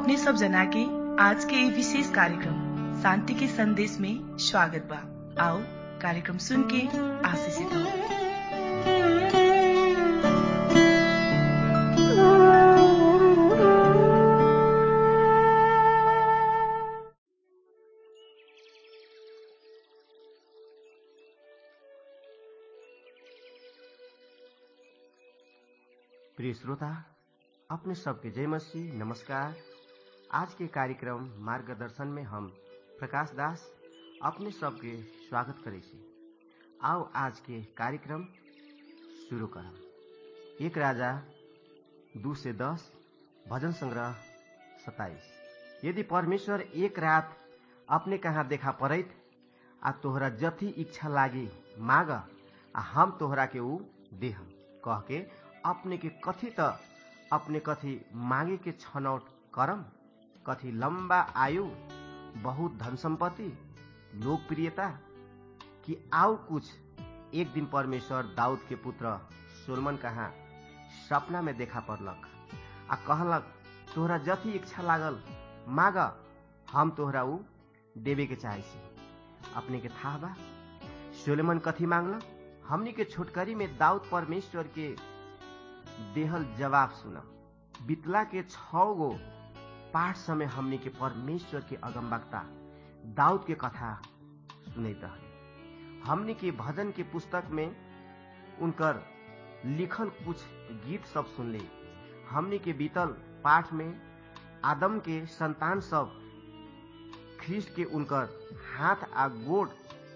अपने सब जना के आज के ये विशेष कार्यक्रम शांति के संदेश में स्वागत बा आओ कार्यक्रम सुन के आशीषित हो प्रिय श्रोता अपने सबके जय मसीह नमस्कार आज के कार्यक्रम मार्गदर्शन में हम प्रकाश दास अपने सबके स्वागत करे छी आओ आज के कार्यक्रम शुरू करम एक राजा दू से दस भजन संग्रह सताइस यदि परमेश्वर एक रात अपने कहाँ देखा पड़ैत आ तोहरा जथी इच्छा लागी माग आ हम तोहरा के ऊ देह कह के अपने के कथी त अपने कथी मागे के छनौट करम कथी लंबा आयु बहुत धन संपत्ति लोकप्रियता कि आउ कुछ एक दिन परमेश्वर दाऊद के पुत्र सोलमन कहाँ सपना में देखा पड़लक आ कहलक तोहरा जथी इच्छा लागल माग हम तोहरा ऊ देवे के चाहे छी अपने के था बा सोलेमन कथी मांगलक हमनी के छोटकरी में दाऊद परमेश्वर के देहल जवाब सुन बितला के छ गो पाठ समय हमनी के परमेश्वर के अगमवक्ता दाऊद के कथा सुनैत रहे हमनी के भजन के पुस्तक में उनकर लिखल कुछ गीत सब सुनले हमनी के बीतल पाठ में आदम के संतान सब ख्रिस्ट के उनकर हाथ आ गोड़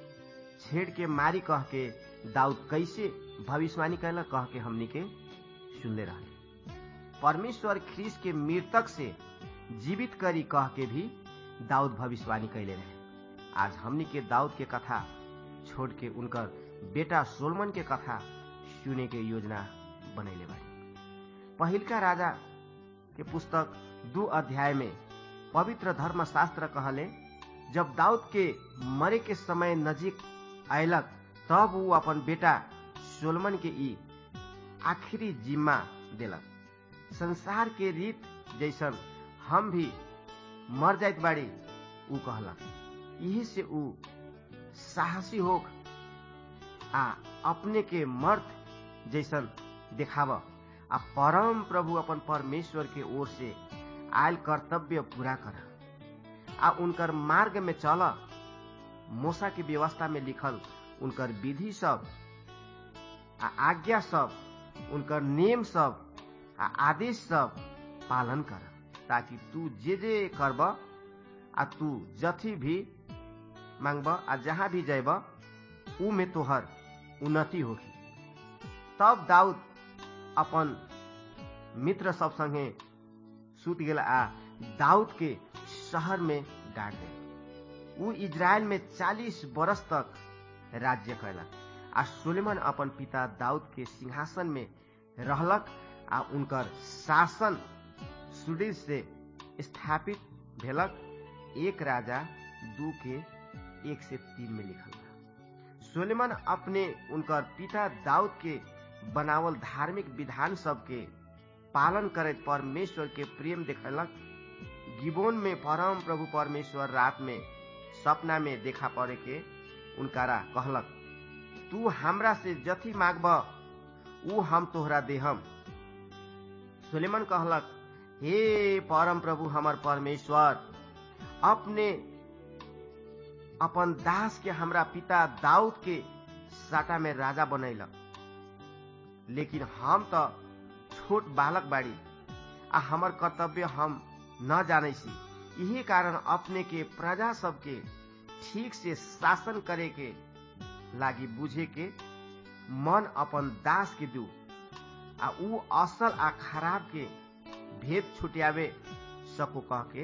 छेड़ के मारी कह के दाऊद कैसे भविष्यवाणी कैला कह के हमनी के सुनले रहे परमेश्वर ख्रीस के मृतक से जीवित करी कह के भी दाऊद भविष्यवाणी कैले रहे आज हमनी के दाऊद के कथा छोड़ के उनकर बेटा सोलमन के कथा सुने के योजना बनैले बाड़ी पहिलका राजा के पुस्तक दू अध्याय में पवित्र धर्म शास्त्र कहले जब दाऊद के मरे के समय नजीक अयलक तब वो अपन बेटा सोलमन के ई आखिरी जिम्मा दिलक संसार के रीत जैसन हम भी मर जाइत बाड़ी ऊ कहलक यही से ऊ साहसी होक आ अपने के मर्द जैसन देखाव आ परम प्रभु अपन परमेश्वर के ओर से आयल कर्तव्य पूरा कर आ उनकर मार्ग में चल मोसा की व्यवस्था में लिखल उनकर विधि सब आ आज्ञा सब उनकर नियम सब आ आदेश सब पालन कर ताकि तू जे जे करब आ तू जथी भी मांगब आ जहाँ भी जैब ऊ में तोहर उन्नति होगी तब दाऊद अपन मित्र सब संगे सुत गेला आ दाऊद के शहर में गाड़ दे ऊ इजराइल में चालीस बरस तक राज्य कैलक आ सुलेमान अपन पिता दाऊद के सिंहासन में रहलक आ उनकर शासन सुदृढ़ से स्थापित भेलक एक राजा दू के एक से तीन में लिखल बा सोलेमान अपने उनकर पिता दाऊद के बनावल धार्मिक विधान सब के पालन करैत परमेश्वर के प्रेम देखलक गिबोन में परम प्रभु परमेश्वर रात में सपना में देखा पड़े के उनकारा कहलक तू हमरा से जथी मांगब ऊ हम तोहरा देहम सुलेमन कहलक हे परम प्रभु हमर परमेश्वर अपने अपन दास के हमरा पिता दाऊद के साटा में राजा बनैलक लेकिन हम तो छोट बालक बाड़ी आ हमर कर्तव्य हम न जाने सी यही कारण अपने के प्रजा सबके ठीक से शासन करे के लागी बुझे के मन अपन दास के दू आ ऊ असल आ खराब के भेद छुटियावे सको कह के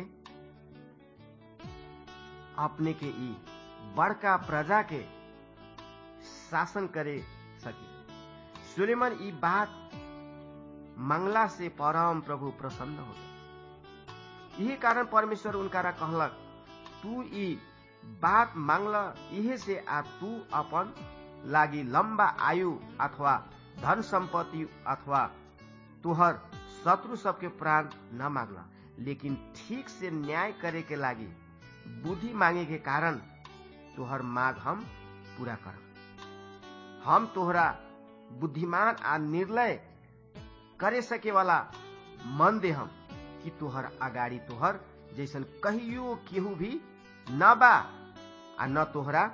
अपने के ई बड़का प्रजा के शासन करे सके सुलेमन ई बात मंगला से परम प्रभु प्रसन्न हो गए यही कारण परमेश्वर उनकारा कहलक तू ई बात मांगल इहे से आ तू अपन लागी लंबा आयु अथवा धन संपत्ति अथवा तुहर शत्रु सबके प्राण न मांगला लेकिन ठीक से न्याय करे के लागी बुद्धि मांगे के कारण तोहर मांग हम पूरा करब हम तोहरा बुद्धिमान आ निर्णय करे सके वाला मन दे हम कि तोहर अगाडि तोहर जैसन कहियो केहू भी न बा आ न तोहरा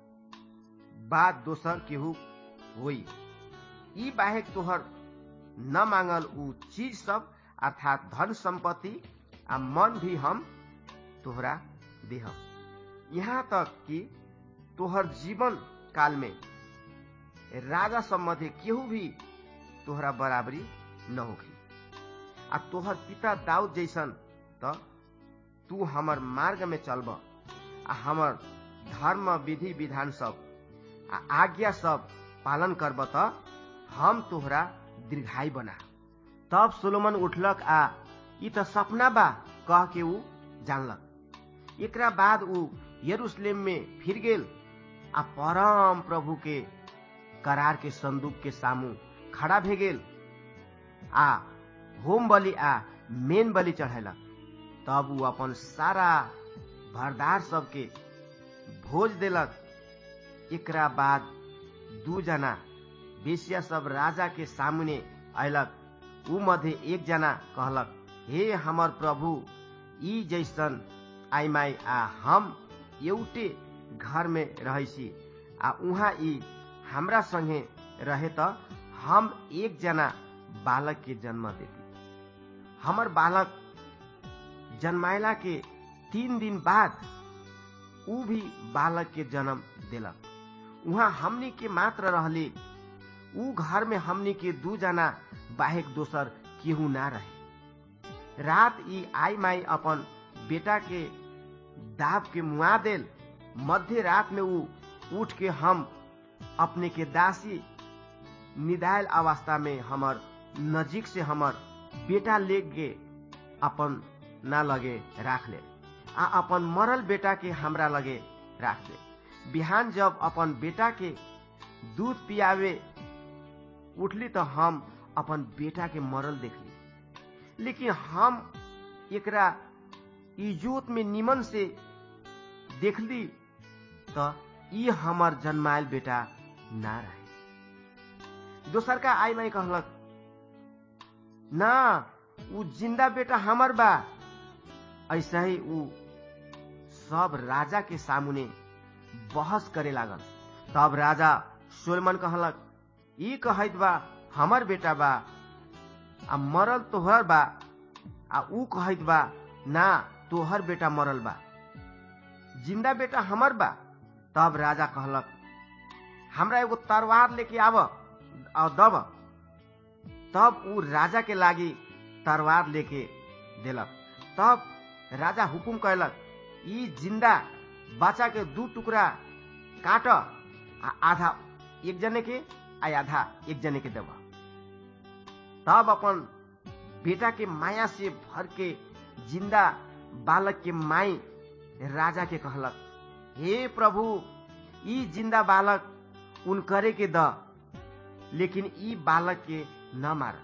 बात दोसर केहू होई ई बाहेक तोहर न मांगल ऊ चीज सब अर्थात धन संपत्ति आ मन भी हम तोहरा देहब यहाँ तक कि तोहर जीवन काल में राजा सम्बन्धी केहू भी तोहरा बराबरी न होगी आ तोहर पिता दाऊद जैसन त तू हमर मार्ग में चलब आ हमर धर्म विधि विधान सब आ आज्ञा सब पालन करब त हम तोहरा दीर्घाई बना तब सोलोमन उठलक आ ई त सपना बा कह के ऊ जानलक एकरा बाद ऊ यरूशलेम में फिर गेल आ परम प्रभु के करार के संदूक के सामू खड़ा भे गेल आ होम बलि आ मेन बलि चढ़ेलक तब ऊ अपन सारा भरदार सबके भोज देलक एकरा बाद दू जना बेसिया सब राजा के सामने अयलक ऊ मध्य एक जना कहलक हे हमर प्रभु ई जैसन आइ माई आ हम एउटे घर में रहैसी आ उहाँ ई हमरा संगे रहे त हम एक जना बालक के जन्म देती हमर बालक जन्मायला के तीन दिन बाद ऊ भी बालक के जन्म देलक उहाँ हमनी के मात्र रहले ऊ घर में हमनी के दू जना बाहेक दोसर केहू ना रहे रात ई आई माई अपन बेटा के दाब के मुआ देल मध्य रात में ऊ उठ के हम अपने के दासी निदायल अवस्था में हमर नजीक से हमर बेटा ले गे अपन ना लगे राख ले आ अपन मरल बेटा के हमरा लगे राख ले बिहान जब अपन बेटा के दूध पियावे उठली तो हम अपन बेटा के मरल देखली लेकिन हम एकरा इजोत में निमन से देखली त ई हमर जन्मायल बेटा ना रहे दोसर का आई माई कहलक ना ऊ जिंदा बेटा हमर बा ऐसा ही ऊ सब राजा के सामने बहस करे लागल तब राजा सोलमन कहलक ई कहत बा हमर बेटा बा आ मरल तोहर बा आ ऊ कहत बा ना तोहर बेटा मरल बा जिंदा बेटा हमर बा तब राजा कहलक हमरा एगो तरवार लेके आब आ दब तब ऊ राजा के लागी तरवार लेके देलक तब राजा हुकुम कैलक ई जिंदा बच्चा के दू टुकड़ा काट आ आधा एक जने के आ आधा एक जने के देव तब अपन बेटा के माया से भर के जिंदा बालक के माई राजा के कहलक हे प्रभु ई जिंदा बालक उनकरे के द लेकिन ई बालक के न मार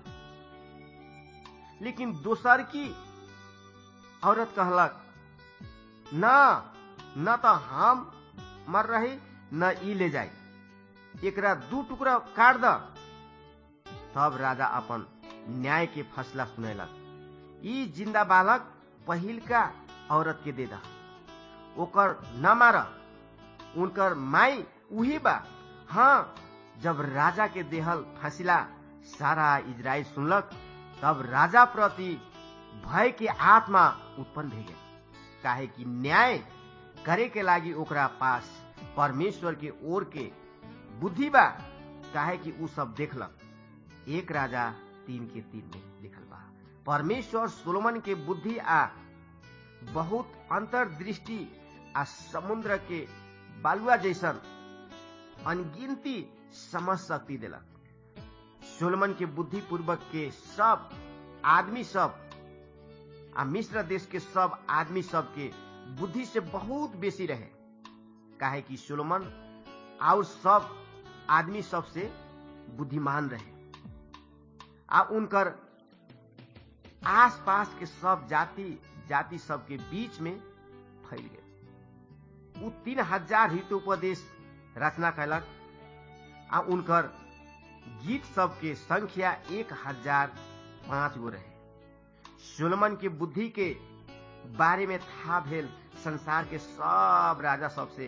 लेकिन दोसर की औरत कहलक न न तो हम मर रही न ई ले जाई एकरा दू टुकड़ा काट द तब राजा अपन न्याय के फैसला सुनेलक ई जिंदा बालक पहिलका औरत के दे द ओकर न मार उनकर माई उही बा हाँ जब राजा के देहल फैसला सारा इजराइल सुनलक तब राजा प्रति भय के आत्मा उत्पन्न भे गए काहे कि न्याय करे के लागी ओकरा पास परमेश्वर के ओर के बुद्धि बा काहे कि ऊ सब देखलक एक राजा तीन के तीन में लिखल बा परमेश्वर सोलोमन के बुद्धि आ बहुत अंतर्दृष्टि आ समुद्र के बालुआ जैसन अनगिनती समझ शक्ति दिलक सोलमन के बुद्धि पूर्वक के सब आदमी सब आ मिश्र देश के सब आदमी सब के बुद्धि से बहुत बेसी रहे काहे कि सोलोमन और सब आदमी सब से बुद्धिमान रहे आ उनकर आस पास के सब जाति जाति सबके बीच में फैल गए उ तीन हजार हितोपदेश रचना कैलक आ उनकर गीत सबके संख्या एक हजार पांच गो रहे सोलमन के बुद्धि के बारे में था भेल संसार के सब राजा सबसे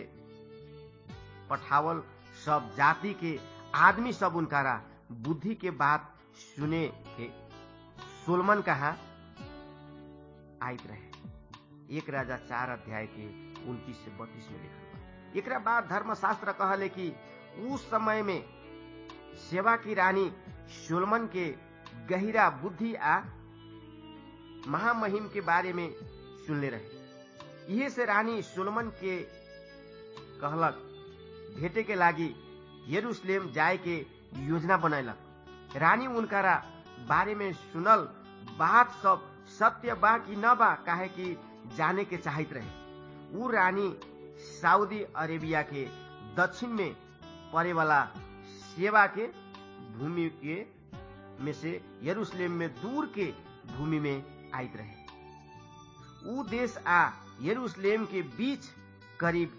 पठावल सब जाति के आदमी सब उनकारा बुद्धि के बात सुने के सोलमन कहा आयत रहे एक राजा चार अध्याय के उनतीस से बत्तीस में लिखल बा एकरा बाद धर्मशास्त्र कहले कि उस समय में सेवा की रानी सोलमन के गहिरा बुद्धि आ महामहिम के बारे में सुनले रहे इहे से रानी सोलमन के कहलक भेटे के लागी यरूशलेम जाए के योजना बनैलक रानी उनकारा बारे में सुनल बात सब सत्य बा कि न बा काहे कि जाने के चाहत रहे उ रानी सऊदी अरेबिया के दक्षिण में पड़े वाला सेवा के भूमि के में से यरूशलेम में दूर के भूमि में आयत रहे उ देश आ यरूशलेम के बीच करीब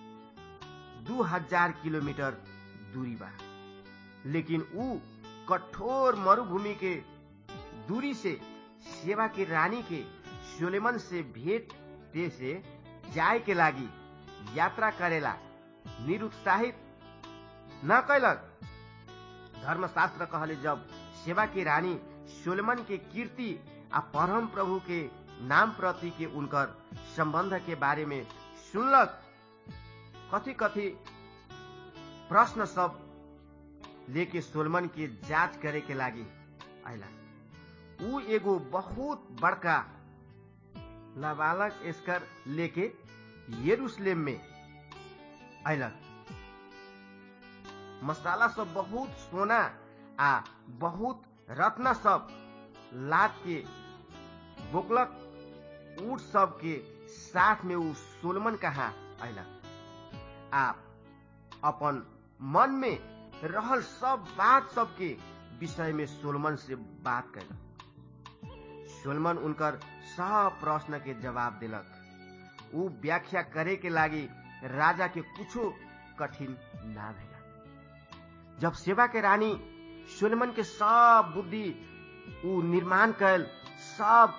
दू हजार किलोमीटर दूरी बा लेकिन उ कठोर मरुभूमि के दूरी से सेवा के रानी के सोलेमन से भेंट दे से जाए के लागी यात्रा करेला निरुत्साहित न कैलक धर्मशास्त्र कहले जब सेवा के रानी सोलेमन के कीर्ति आ परम प्रभु के नाम प्रति के उनकर संबंध के बारे में सुनलक कथी कथी प्रश्न सब लेके सोलमन के जांच करे के लागी आयला उ एगो बहुत बड़का नाबालक एस्कर लेके यरूशलेम में अयलक मसाला सब बहुत सोना आ बहुत रत्न सब लाद के बोकलक ऊट सब के साथ में उ सोलमन कहा अयलक आ अपन मन में रहल सब बात सबके विषय में सोलमन से बात कैलक सोलमन उनकर सब प्रश्न के जवाब दिलक उ व्याख्या करे के लागी राजा के कुछो कठिन ना भेला जब सेवा के रानी सोलमन के सब बुद्धि उ निर्माण कैल सब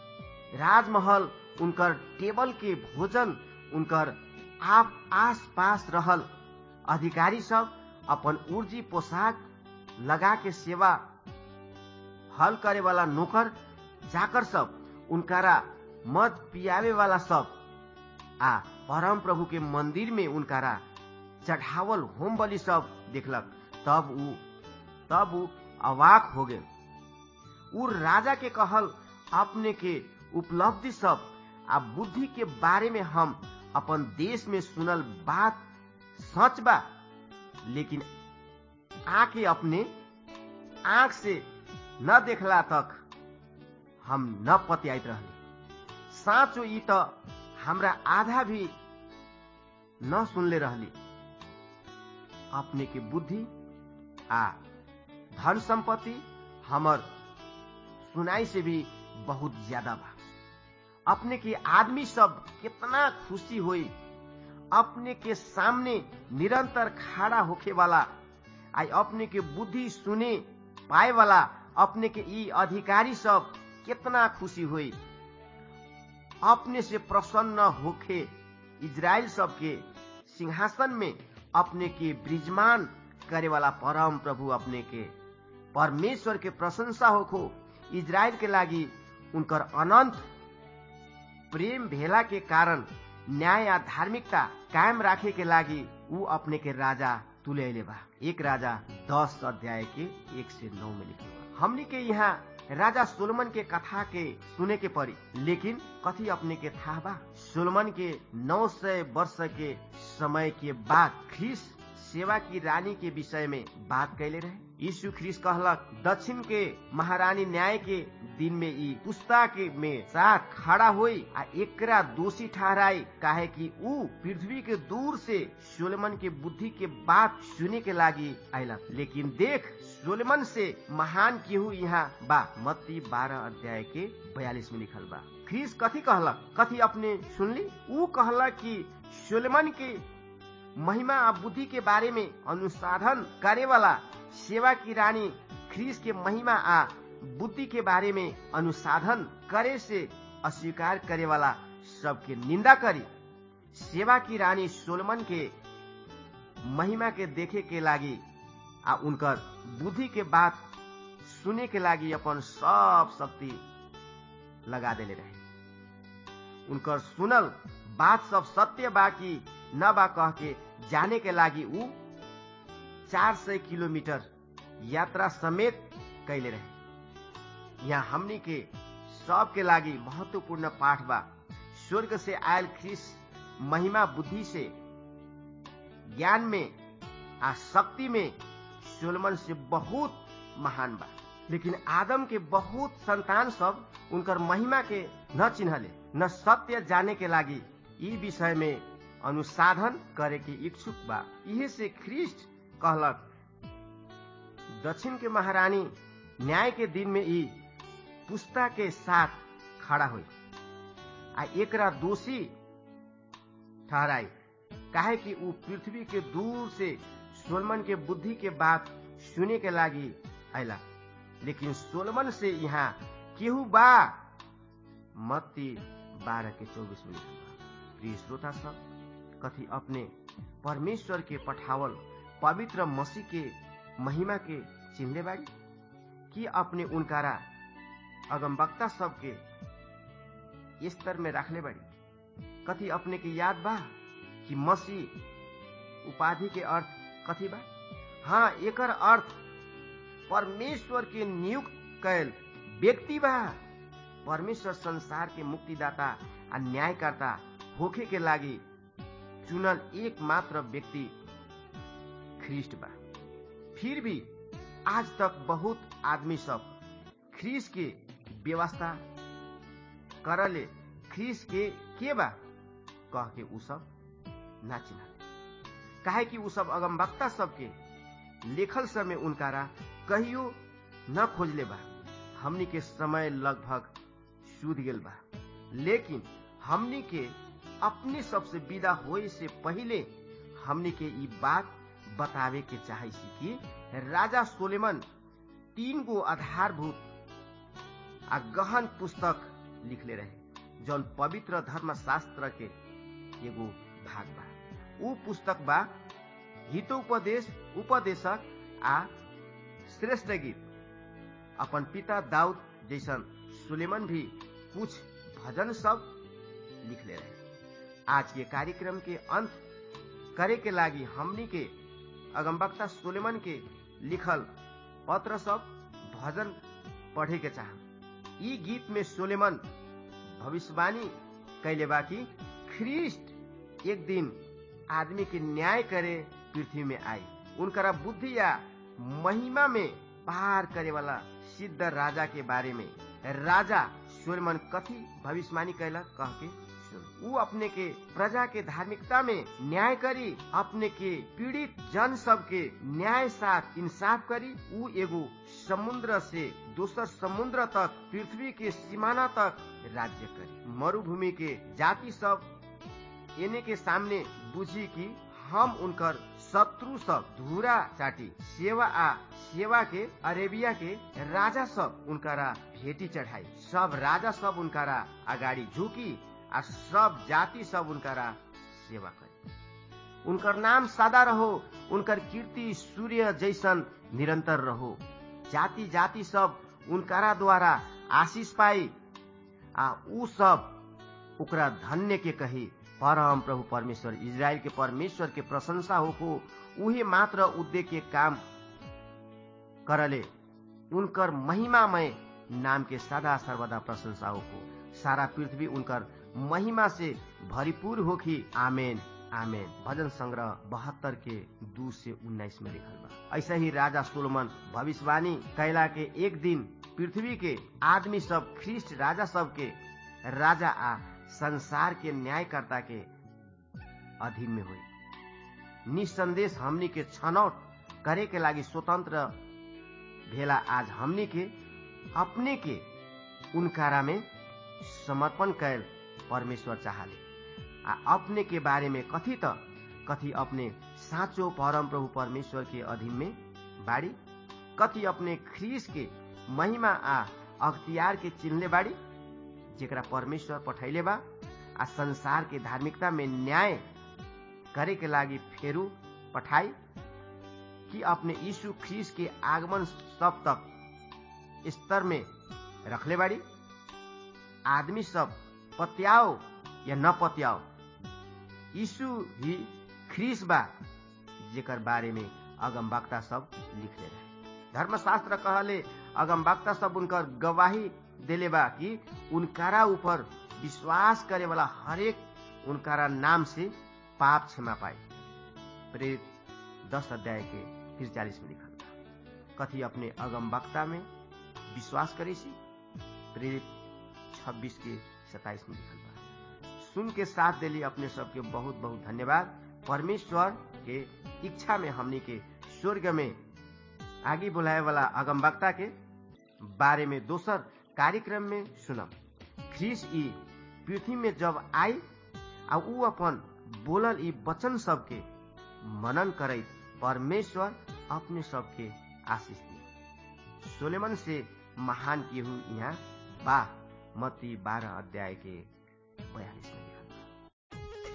राजमहल उनकर टेबल के भोजन उनकर आप आस पास रहल अधिकारी सब अपन उर्जी पोशाक लगा के सेवा हल करे वाला नौकर जाकर सब उनकारा मद पियावे वाला सब आ परम प्रभु के मंदिर में उनकारा चढ़ावल होम बलि सब देखलक तब उ तब उ अवाक हो गए उ राजा के कहल अपने के उपलब्धि सब आ बुद्धि के बारे में हम अपन देश में सुनल बात सच बा लेकिन आके अपने आंख से न देखला तक हम न पतियाइत रहली साँचो ई त हमरा आधा भी न सुनले रहली अपने के बुद्धि आ धन संपत्ति हमर सुनाई से भी बहुत ज्यादा बा अपने के आदमी सब कितना खुशी हुई अपने के सामने निरंतर खड़ा होखे वाला आई अपने के बुद्धि सुने पाए वाला अपने के ई अधिकारी सब कितना खुशी हुई अपने से प्रसन्न होके इजराइल सबके सिंहासन में अपने के ब्रिजमान करे वाला परम प्रभु अपने के परमेश्वर के प्रशंसा होखो इजराइल के लागी उनकर अनंत प्रेम भेला के कारण न्याय आ धार्मिकता कायम राखे के लागी ऊ अपने के राजा तुले बा एक राजा दस अध्याय के एक से नौ में लिखे बा हमनी के यहाँ राजा सोलमन के कथा के सुने के पड़ी लेकिन कथी अपने के था बा सोलमन के नौ सौ वर्ष के समय के बाद ख्रीस सेवा की रानी के विषय में बात कैले रहे यीशु ख्रिस्ट कहलक दक्षिण के महारानी न्याय के दिन में ई पुस्ता के में साथ खड़ा होई आ एकरा दोषी ठहराई काहे कि ऊ पृथ्वी के दूर से सोलेमन के बुद्धि के बात सुने के लागी आयलक लेकिन देख सोलेमन से महान केहू यहाँ बा मत्ती बारह अध्याय के बयालीस में लिखल बा ख्रीस कथी कहलक कथी अपने सुनली ऊ कहलक कि सोलेमन के महिमा आ बुद्धि के बारे में अनुसाधन करे वाला सेवा की रानी ख्रीस के महिमा आ बुद्धि के बारे में अनुसाधन करे से अस्वीकार करे वाला सबके निंदा करी सेवा की रानी सोलमन के महिमा के देखे के लागी आ उनकर बुद्धि के बात सुने के लागी अपन सब शक्ति लगा देले रहे उनकर सुनल बात सब सत्य बा कि न बा कह के जाने के लागी ऊ चार सय किलोमीटर यात्रा समेत कैले रहे यहाँ हमनी के सबके लागी महत्वपूर्ण पाठ बा स्वर्ग से आयल ख्रिस महिमा बुद्धि से ज्ञान में आ शक्ति में सोलमन से बहुत महान बा लेकिन आदम के बहुत संतान सब उनकर महिमा के न चिन्हले न सत्य जाने के लागी ई विषय में अनुसाधन करे के इच्छुक बा इहे से ख्रिस्ट कहलक दक्षिण के महारानी न्याय के दिन में ई पुस्ता के साथ खड़ा हुई आ एकरा दोषी ठहराई काहे कि ऊ पृथ्वी के दूर से सोलमन के बुद्धि के बात सुने के लागी आयला लेकिन सोलमन से यहाँ केहू बा मत्ती बारह के चौबीस में प्रिय श्रोता सब कथी अपने परमेश्वर के पठावल पवित्र मसीह के महिमा के चिन्हले बाड़ी कि अपने उनकारा अगमबक्ता सबके स्तर में रखले बाड़ी कथी अपने के याद बा कि मसीह उपाधि के अर्थ कथी बा हाँ एकर अर्थ परमेश्वर के नियुक्त कैल व्यक्ति बा परमेश्वर संसार के मुक्तिदाता आ न्यायकर्ता होखे के लागी चुनल एक मात्र व्यक्ति ख्रिस्ट बा फिर भी आज तक बहुत आदमी सब ख्रीस के व्यवस्था करले ख्रीस के के बा कह के उ सब ना चिन्ह काहे कि उ सब अगमवक्ता सबके लेखल समय उनकारा कहियो न खोजले बा हमनी के समय लगभग सूद गेल बा लेकिन हमनी के अपने सबसे विदा होए से पहले हमनी के ई बात बतावे के चाहे सी कि राजा सोलेमन तीन गो आधारभूत आ गहन पुस्तक लिखले रहे जौन पवित्र धर्म शास्त्र के एगो भाग बा ऊ पुस्तक बा हितोपदेश उपदेशक आ श्रेष्ठ गीत अपन पिता दाऊद जैसन सुलेमन भी कुछ भजन सब लिखले रहे आज के कार्यक्रम के अंत करे के लागी हमनी के अगमबक्ता सुलेमन के लिखल पत्र सब भजन पढ़े के चाह ई गीत में सोलेमन भविष्यवाणी कैले बा कि ख्रिस्ट एक दिन आदमी के न्याय करे पृथ्वी में आई उनकरा बुद्धि या महिमा में पार करे वाला सिद्ध राजा के बारे में राजा सोलेमन कथी भविष्यवाणी कैला कह के ऊ अपने के प्रजा के धार्मिकता में न्याय करी अपने के पीड़ित जन सब के न्याय साथ इंसाफ करी ऊ एगो समुद्र से दोसर समुद्र तक पृथ्वी के सीमाना तक राज्य करी मरुभूमि के जाति सब एने के सामने बुझी कि हम उनकर शत्रु सब धूरा चाटी सेवा आ सेवा के अरेबिया के राजा सब उनकारा भेटी चढ़ाई सब राजा सब उनकारा अगाडि झुकी आ सब जाति सब उनकारा सेवा करे उनकर नाम सादा रहो उनकर कीर्ति सूर्य जैसन निरंतर रहो जाति जाति सब उनकारा द्वारा आशीष पाई आ ऊ सब ओकरा धन्य के कही परम प्रभु परमेश्वर इजराइल के परमेश्वर के प्रशंसा होको उहे मात्र उद्देश्य के काम करले उनकर महिमामय नाम के सदा सर्वदा प्रशंसा होको सारा पृथ्वी उनकर महिमा से भरपूर होखी आमेन आमेन भजन संग्रह बहत्तर के दू से उन्नाइस में लिखल बा ऐसे ही राजा सोलोमन भविष्यवाणी कैला के एक दिन पृथ्वी के आदमी सब ख्रिस्ट राजा सब के राजा आ संसार के न्यायकर्ता के अधीन में हुई निसंदेश हमनी के छनौट करे के लागी स्वतंत्र भेला आज हमनी के अपने के उनकारा में समर्पण कैल परमेश्वर चाहले आ अपने के बारे में कथी त कथी अपने साँचो परम प्रभु परमेश्वर के अधीन में बाड़ी कथी अपने ख्रीस के महिमा आ अख्तियार के चिन्हले बाड़ी जेकरा परमेश्वर पठैले बा आ संसार के धार्मिकता में न्याय करे के लागी फेरू पठाई कि अपने यीशु ख्रीस के आगमन सब तक स्तर में रखले बाड़ी आदमी सब पत्याओ या न पत्याओ यीशु ही ख्रीस बा जेकर बारे में अगमवक्ता सब लिखले रहे धर्मशास्त्र कहले अगमवक्ता सब उनकर गवाही देले बा कि उनकारा ऊपर विश्वास करे वाला हरेक उनकारा नाम से पाप क्षमा पाए प्रेरित दस अध्याय के तिरचालीस में लिखल बा कथी अपने अगमवक्ता में विश्वास करे सी प्रेरित छब्बीस के सताइस में लिखल बा सुन के साथ देली अपने सबके बहुत बहुत धन्यवाद परमेश्वर के इच्छा में हमनी के स्वर्ग में आगे बुलाए वाला अगमवक्ता के बारे में दोसर कार्यक्रम में सुनब ख्रीस ई पृथ्वी में जब आई आ ऊ अपन बोलल ई वचन सबके मनन करे परमेश्वर अपने सबके आशीष दी सोलेमन से महान केहू यहाँ बा मती बारह अध्याय के बयालीस में लिखल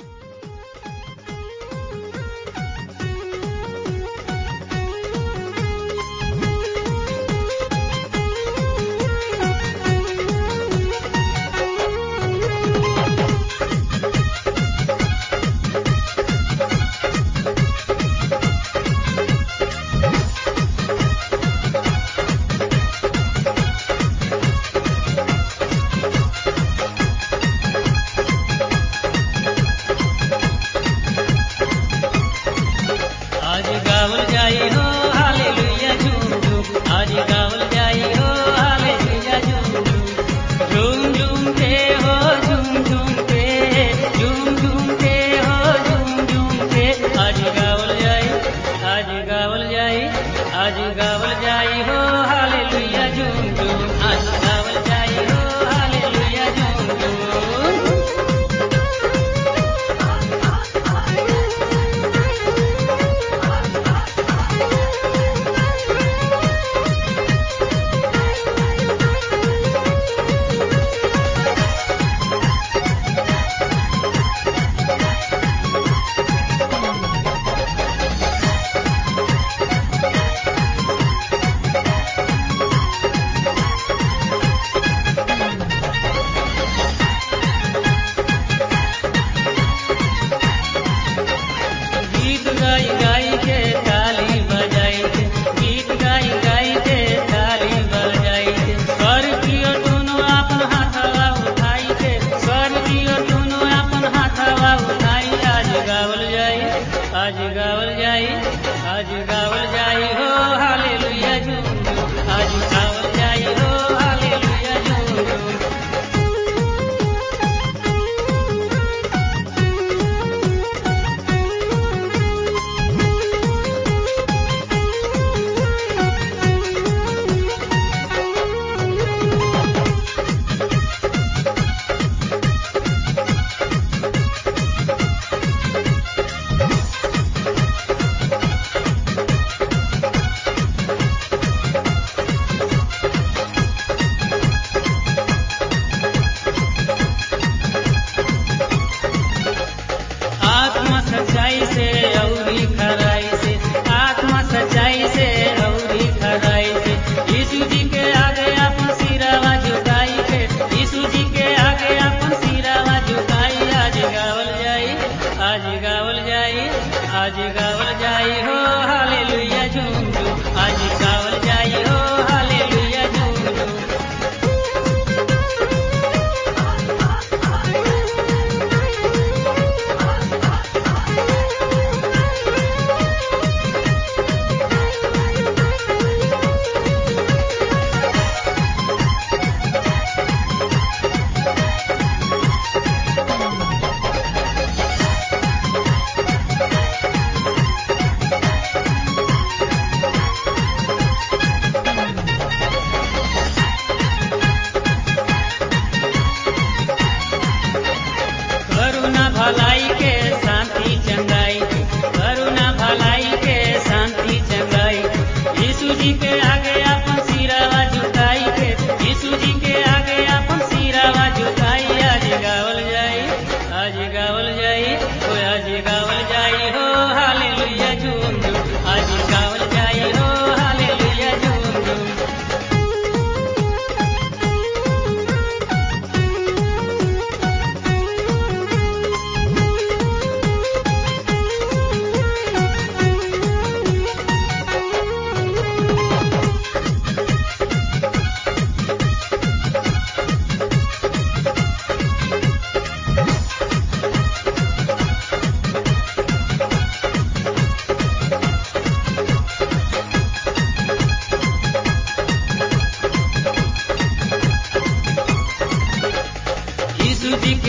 आज गावल जाई हो हालेलुया झूम झूम आज गावल जाई हो हालेलुया झूम झूम झूम झूम के हो झूम झूम के झूम झूम के हो झूम झूम के आज गावल जाई आज गावल जाई आज गावल जाई हो हालेलुया झूम झूम आज गावल जाई हो हालेलुया झूम झूम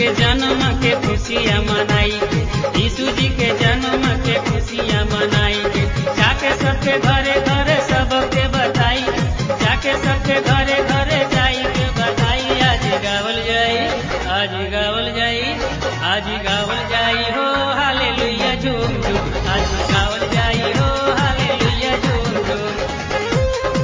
के जन्म के खुशियाँ मनाई के यीशु जी के जन्म के खुशियाँ मनाई के जाके सबके घरे घरे सबके बताई जाके सबके घरे घरे जाई के बताई आज गावल जाई आज गावल जाई आज गावल जाई हो हालेलुया झूम झूम आज गावल जाई हो हालेलुया झूम झूम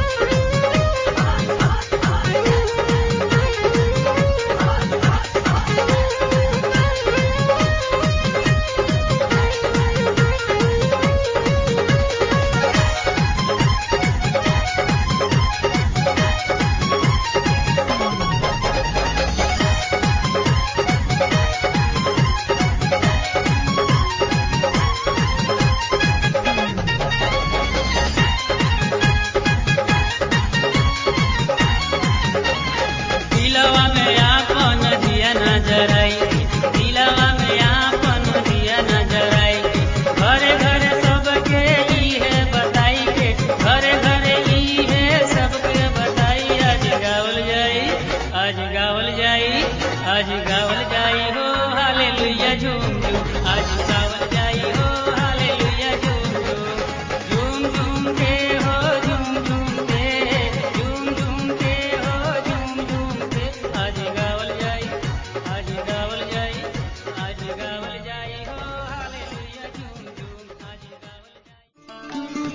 दिलवा में आपन दिया नजर आई दिलवा में आपन दिया नजर आई घरे घरे सबके ई है बताई के घरे घरे ई है सबके बताई आज गावल जाई आज गावल जाई आज गावल जाई हो हालेलुया झूम झूम आज गावल जाई हो हालेलुया झूम झूम झूम झूम के हो झूम झूम के झूम झूम के हो झूम झूम के आज गावल जाई आज गावल जाई आज गावल जाई हो हालेलुया झूम झूम आज गावल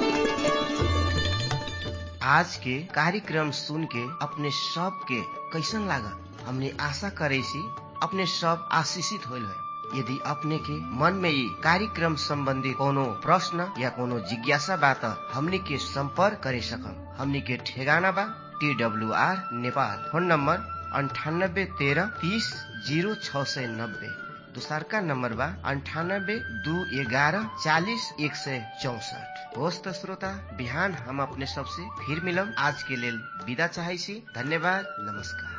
जाई आज के कार्यक्रम सुन के अपने सब के कैसन लागल हमने आशा करे सी अपने सब आशीषित होल है यदि अपने के मन में ये कार्यक्रम संबंधी कोनो प्रश्न या कोनो जिज्ञासा बा त हमनी के संपर्क करे सकम हमनी के ठेगाना बा T W R Nepal phone number अंठानब्बे तेरह तीस जीरो छ सय नब्बे दोसरका नम्बर बा अन्ठानब्बे दू एघारह चालिस एक सय चौसठ होस् त श्रोता बिहान हम अपने सबसे फिर मिलम आज के लेल विदा चाहै छी धन्यवाद नमस्कार